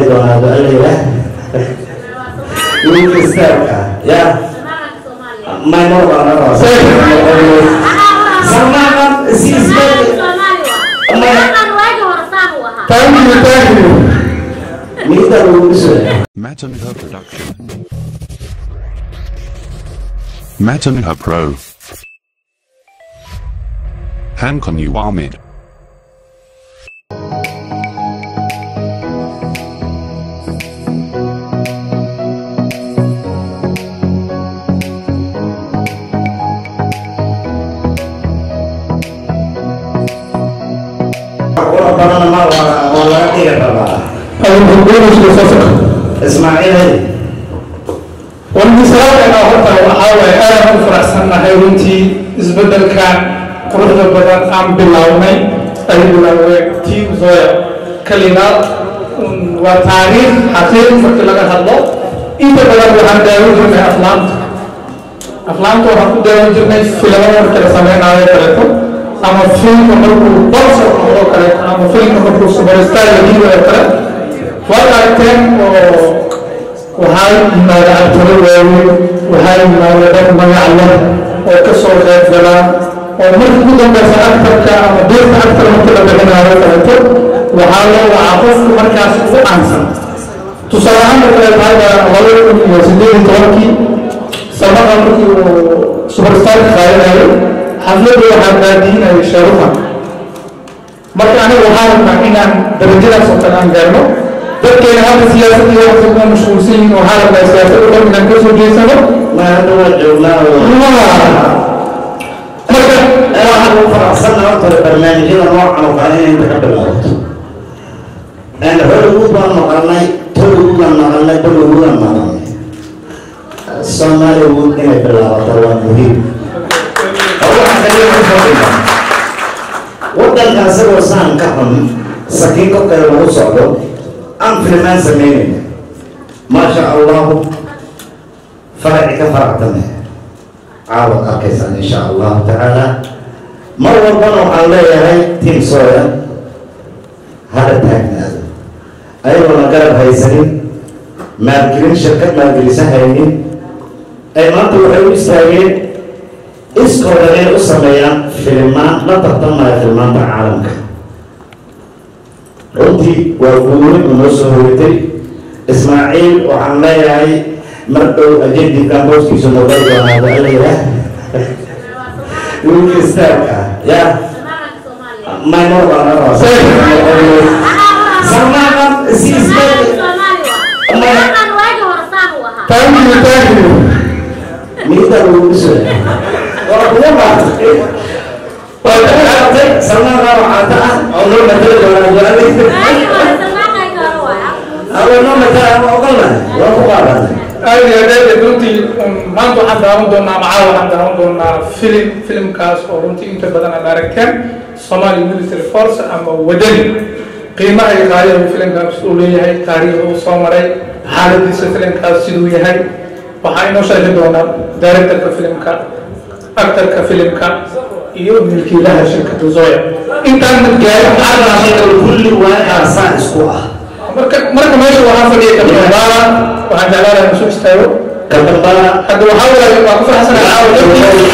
doonaa ducalayda wiilka istaarka ya maymor baa na raba salmaan si isbed thank you thank you miida lagu dhiso Matanha Production. Matanha Pro. Hankon Uwamid. qura badan ma waa waa laga dhigi rabaa ayuu hoggaanaysa safka ismaaciil heli walmisalaadeena horta waxaa waaye aadaan u faraxsannahay runtii isbeddelkan quruxda badan aan bilownay ay bilaaween team zoya kalinaad waa taariikh xaqiiq markii laga hadlo inta badan waxaan daawan jirnay aflaamta aflaamta waxaan ku daawan jirnay filamo markii la sameynaayo kaleeto ama filmka markuu bolsar noqdo kaleeto ama filmka markuu superstar la dhiibayo kale waad aragteen oo waxaa yimaada abtalo waaweyn waxaa yimaada dad magac leh oo ka soo qayb galaan oo markii ugu dambeysa aktarka ama beerta aktar markii la bixinaayo kaleeto waxaa loo wacaa qofku markaas ugu caansan tusaale ahaan marka la tahay laba kun iyo sideed iyo tobankii samaqa markii uu superstarka qaadanayo xafladda waxaa baadiinaya sheeruhan marka aniga waxaa rabnaa inaan darajadaas oo kale aan gaarno dadkeena hadda siyaasadda iyo waxay kuma mashquulsan yihiin waxaa rabnaa siyaasadda dhan inaan ka soo jeesano ma hadda waa joognaa oo marka waxaan ugu faraxsanna horta barnaamijyada noocan oo kale inay inta ka bilaabato hollywood baan maqalnay tollywood baan maqalnay bollywood baan maqalnay somaliwood inay bilaabato waa muhiim oo waxaa kaliya ku fadhiya waddanka isagoo saan ka xun sakiin korkeeda lagu socdo aan filmaan samaynayna maasha allahu faraci ka faractame caawad arkaysaan insha allahu tacaala mar walbana waxaan leeyahay tiim sooya hada taagnaado ayagoona garab haysanin maalgelin shirkad maalgelisa haynin ay maanta waxay u istaageen iskooda inay u sameeyaan filimaan la tartamaya filmaanta caalamka runtii waa guurin u noo soo horitay ismaaciil waxaan leeyahay mar dhow ajendi kamboskiisu noqon doonaa ducalayda wiilka istaarka ya maymor baa na raba salmaan si isbed thank you thank you miida lagu dhiso waa kuwa baatay waa daaatay salmaan baa waxaata ah oo noo matala doonaa ducalayda awa noo matala ma ogolnahay waa ku qaadanay aad iyo aad aad runtii maanta waxaan daawan doonaa macaa waxaan daawan doonaa filim filimkaas oo runtii inta badan aad aragteen somali military force ama wadani qiimaha iyo qaaliyaha filimkaas uu leeyahay taariikhda uu soo maray xaaladiisa filimkaas siduu yahay waxaa inoo sheegi doonaa directorka filimka actorka filimka iyo milkiilaha shirkadda zoya intaan madgaarin Arnaashada kulli waa aasaan isku ah marka marka meesha waxaa fadhiya kabdambaala waxaan jeclaan lahaa isu istaago kadambana hadda waxaa waaye waa ku faraxsanahay caawa dadkii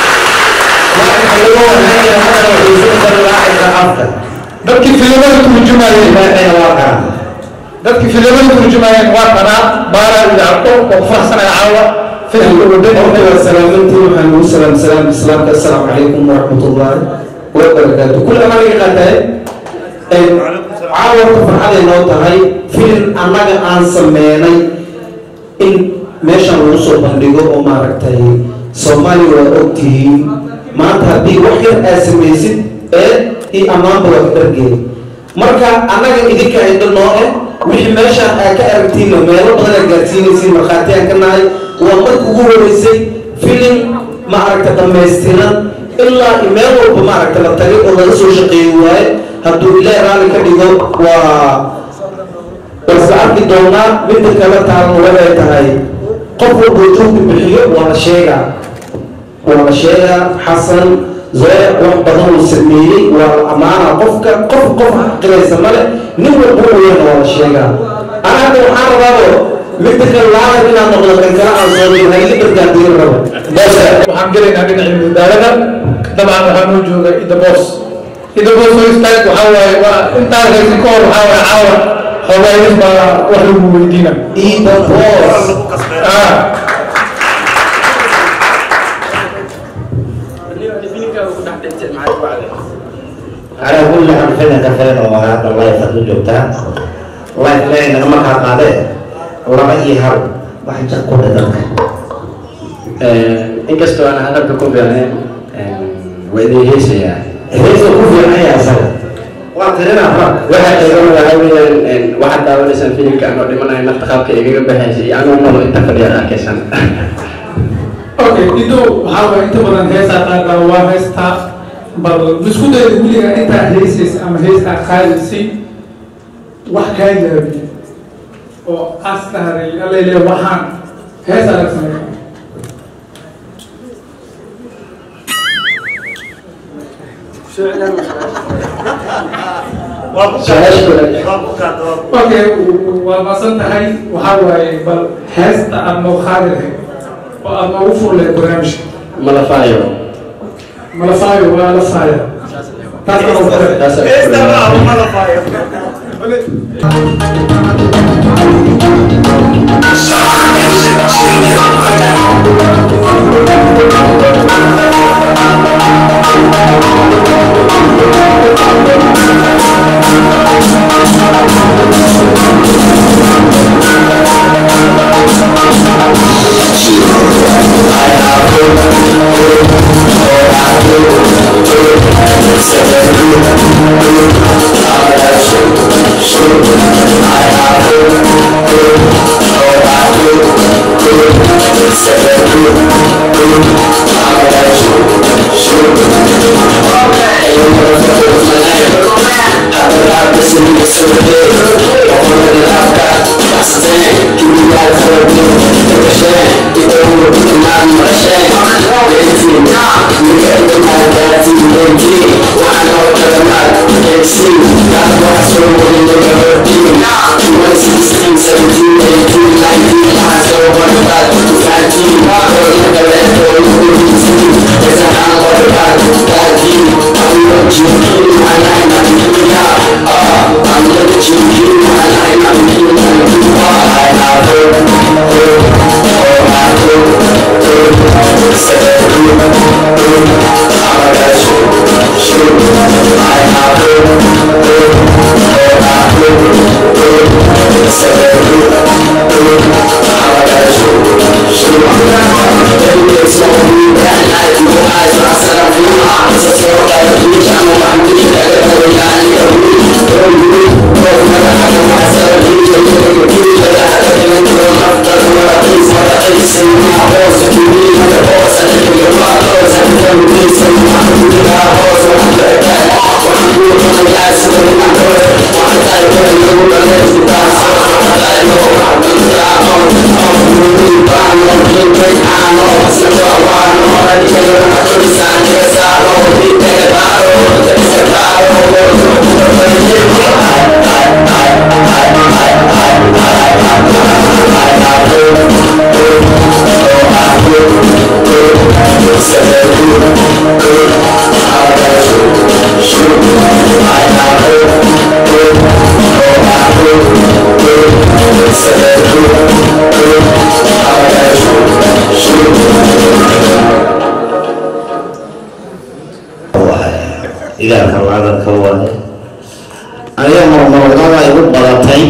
dadkii filimada turjumayeen dadkii filimada turjumayeen waa kanaa baara iyo arko waa ku faraxsanahay caawa filimka wadani salaamantii waxaan ugu salaam salaam islaamka assalaamu calaykum waraxmatullaahi wabarakaatu kul amaan iga qaataye caawarka farxaday noo tahay filim annaga aan sameynay in meeshan lagu soo bandhigo oo maaragtay soomaaliya waa ogtihiin maanta haddii wax yar aad samaysid ee iyo ammaanba waa ka dhargeed marka annaga idinka indho noo eh wixii meeshaan aad ka aragtiinna meelo badan aad gaarsiinaysiin markhaatiyaan ka nahay waa marka ugu horeysay filim maaragta dhammaystiran ilaa i meel walba maaragta la tagay oo laga soo shaqeeyi waaye hadduu ilaahi raalli ka dhigo waa balse arki doonaa midda kale taagan waxay tahay qof walba juhdi bixiyo waa la sheegaa waa la sheegaa xasan zoe wax badan uu sameeyey waa la ammaanaa qofka qof qof xaqiraysa male nin walba u weyn waa la sheegaa waxaan rabaabo midda kale laadan inaad noqdo kan kale aan soo dhigo hayli bargaadiin rabo waxaan gelaynaa dhinacii madaalada dabcan waxaa noo jooga ida boos ida boos oo istaag waxaa waaye waa intaa haysi ka hor waxaa waaye caawa xoogaaydin baa wax lagu weydiina ida boos ah على كل حال فعلا كفاية وهذا الله يخلي جوتها الله يخلي إنك ما كان قاده الله يهرب واحد جاكو لدرك inkastoo aan hadalka ku fiicnayn waa idin heesayaa هيس كوفي أنا يا سلام وأعطينا فرق waxaa iga waxaa weeyaan waxaad daawanaysaan filimka anoo dhimanayo nafta qaabka igaga baxaysa iyo anoo malo inta fadhiyaad arkaysan okay ido waxaa waaye inta badan heesaa qaaddaa waa heystaa bal isku dayda weligaa intaa heysaysa ama heystaa qaadaysay wax kaa jaabiye oo astaharay alele waxaan heesaa laga sameeya okay waa maasan tahay waxaa waaye bal heesta aad noo qaadi lahayd oo aad noogu fur lahayd barnaamijka malafaayo malafaayo waa la faaya taas aan ugu xiray taas igaalka lacagka waaye aniga marmarnada igu badatay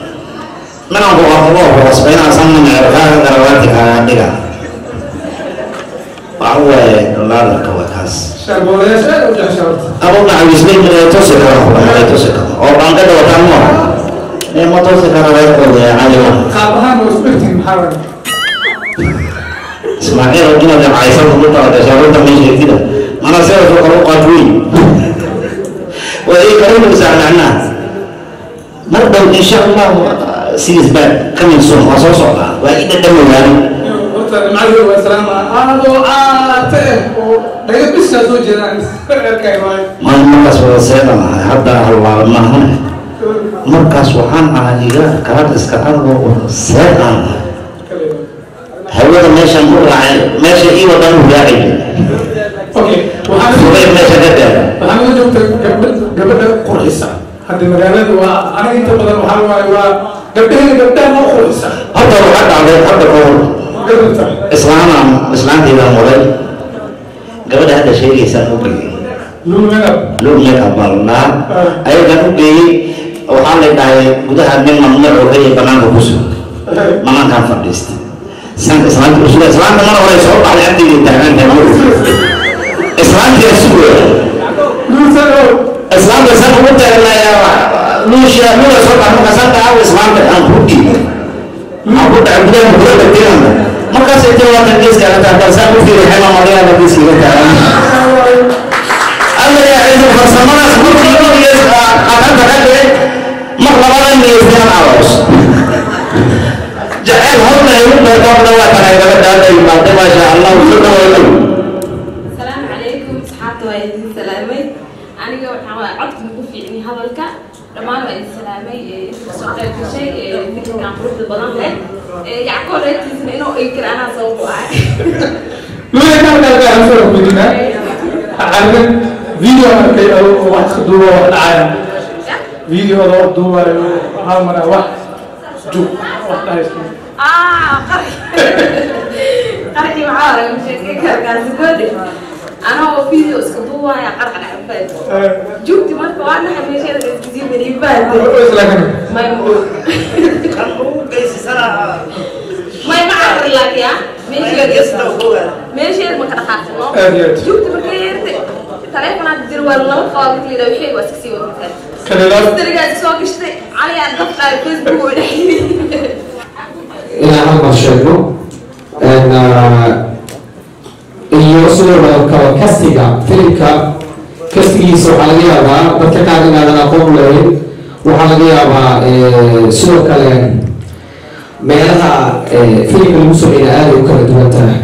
minanku aqabo hoosbaynaasan mecerkaaga garawaati kaaga dhiga waxa waaye laadarka waa kaas shaarboolayaasha aad u jeceshaa horta abo macawisbay miray tosi kara xukumaday tosi kara oo bankada wataan ma ee ma tosi kara reerkooda ee caliwa qaab ahaan waa isku egtihin maxaa waaye ismaaciil oo inaad caysan ku tahay shaarunta meesha kida mana sida soo kala qaad weyn waa ay kala nuusaa macnaa mar dhow insha allah sidis baa coming soon waa soo socdaa waa ida dhamowaan horta nimcadii waa salaama aadoo aate oo dhaga biskaa soo jeedaan erkay waaye maan markaas wada seedanahay hadda halwaaba maahan markaas waxaan ahaa iga kaad iska argo seed aan ahay hawada meeshaan u raacay meesha ii wadan u raaci okay waxaan fugay meesha ka dheera waxaan la joogta gabdha gabadha qurxisa hadda magaalada waa aniga inta badan waxaa waaye waa gabdhaheena gabdhaha noo qurxisa hadda waxaa dhacday hadda ka hor garata islaanaan islaantiibaan waday gabadha hadda sheegaysaan u geeyey luumada loo meeka balnaa ayagaan u geeyey waxaa la dhahay gudaha nin mamnuuc ka iyo banaanka ku sug banaankaan fadhiistay san islaanta usuga islaanta mar hore soo baxday agtayda taagantahay mar islaantii sugaya luusano islaamka san ugu taagnayaa nuusha nuga soo baxay markaasaan dhahaa islaamka aan ku dhiibay aan ku dhacay gudaha gurada tiranda markaasay tiri waa kan geeska ka taagtaa saan u fiiray xema magaala geeskiga taagan alla yaa ciidan farsamadaas markii loo gees aqanta ka dhigay mar labada niyeysan aroos jacayl horna ay u beertoobna waa tahay gabadha hadda imaatay maasha allah soo dhaweeyo السلام عليكم صحابتي وعيدين سلامي أنا waxaan codka ugu fiicnay hadalka dhammaan waa idin salaamay inta kasoo qayb gashay fikirkan quruxda badan leh yacqoob reerkiisana inuu inkir anaa sabab u ahay luumada kalka aan soo kudina aniga video arkay oo wax ka duuba wax dhacaya video oo wax duubayo hal mar wax jug wax dhahaysa ah qarxi qarxi maxaa laga sheekay karkaasi goode anoo video iska duubaya qarxa dhacbaad jugti marka waa dhaxay meesheeda iskasii beribaad may kan ugu geysisana may ma carri laakiya meesheeda meesheeda ma ka dhaqaaqsano Aad iyo aad. jugta marka yeerte taleefonaad jir waa laba qabaad marka la yidhaha waxay waa iska sii wadataa kalilaad darigaas soo gashtay cali aan dafdhaa facebook oo dhexyimi inaan hal mar sheegno Een, ah, iyo sidoo kale kastiga filimka kastigiisa waxaa laga yaabaa dadka qaar inaadan aqoon lahayn waxaa laga yaabaa eh, sidoo kale meelaha eh, filimka lagu sameeya aad ay u kala duwan tahay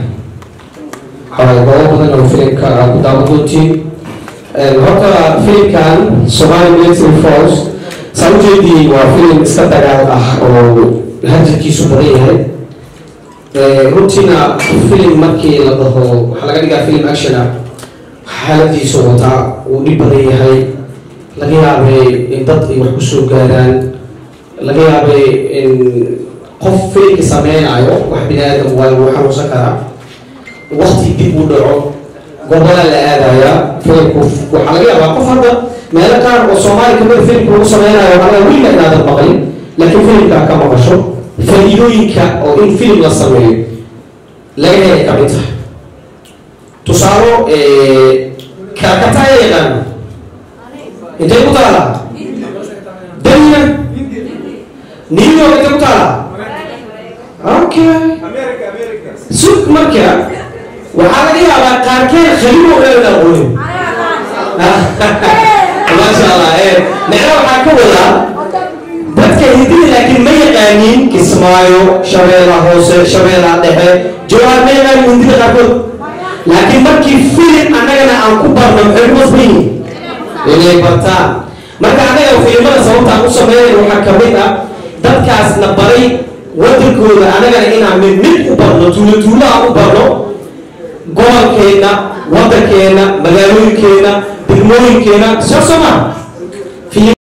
waxaa goobo badan oo filimka aad ku daawan doontiin Een, horta filimkan Somali Military Force saa ujeedii waa filim iska dagaal ah oo hajarkiisu badan yahay Ee, runtiina filim markii la dhaho waxaa laga dhigaa filim action ah xaaladiisu wataa uu dhib badan yahay laga yaabay in dad ay wax kusoo gaaraan laga yaabay in qof filimka sameynayo wax bini aadam waa lagu xanuunsan karaa wakti dib u dhaco gobolaa la aadayaa filimku waxaa laga yaabaa qof hadda meelo qaar oo soomaali kamida filimka lagu sameynayo waxaa laga weliga inaadan maqlin laakiin filimkaa ka maqasho faa'iidooyinka oo in filim la sameeyo laga helay ka mid tahay tusaalo kaakataya yaqaano intay ku taala daniya new york intay ku taala okay sug marka waxaa laga yaabaa qaarkeen khaliimo dhan aqoonin maasha allah ee macnaha waxaa ka wadaa dadka hidida laakiin ma yaqaaniin kismaayo shabeela hoose shabeela dhexe jawaar ma yaqaanin hindida qaarkood laakiin markii filim annagana aan ku barno maxay ku qasban yihiin inay bartaan marka annaga filimada sababtaan u sameynayna waxaa ka mid ah dadkaasna baray wadankooda annagana inaan mid mid u barno tuulo tuulo aan u barno gobolkeenna waddankeenna magaalooyinkeenna degmooyinkeenna soo soo maa